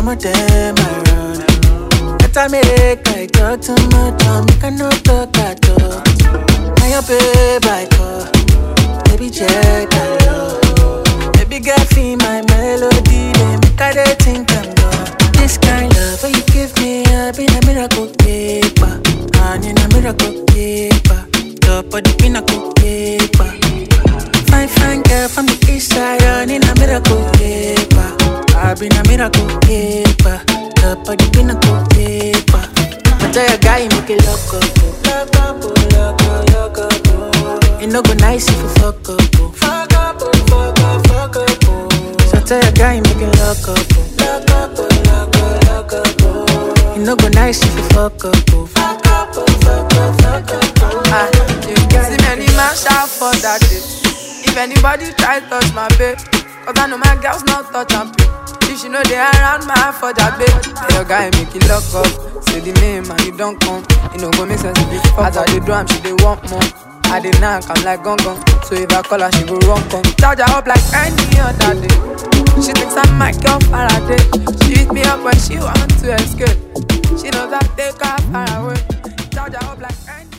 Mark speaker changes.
Speaker 1: of them I run. Better make I talk too much, or make I no talk at all. Now your babe I call, baby check I love. Baby girl feel my melody, they make I dey think I'm gone. This kind love when you give me, I been a miracle keeper, and in a miracle keeper. Top of the pinnacle keeper. Fine, fine girl from the east side, and in a miracle keeper. I've been a miracle keeper, top of the pinnacle keeper. I tell your guy, make it lock up, oh. lock up, oh, lock up, lock up. oh. It no go nice if you fuck up, oh. fuck up, oh, fuck up, fuck up. Oh. So I tell your guy, make it lock up, oh. lock up, oh, lock up, lock up. Oh. It no go nice if you fuck up, oh. fuck up, oh, fuck up, fuck up. Oh.
Speaker 2: Ah, yeah. See many man shout for that day. If anybody try touch my babe, cause I know my girls not touch and play. If she know they around my for that babe, tell your guy make it lock up. Say the name and you don't come. You know go make sense if you fuck As I dey drum, she dey want more. I dey knock, I'm like gong gong. So if I call her, she go run come. Charge her up like any other day. She thinks I'm my girl Faraday. She beat me up when she want to escape. She knows I take her far away. Charge her up like any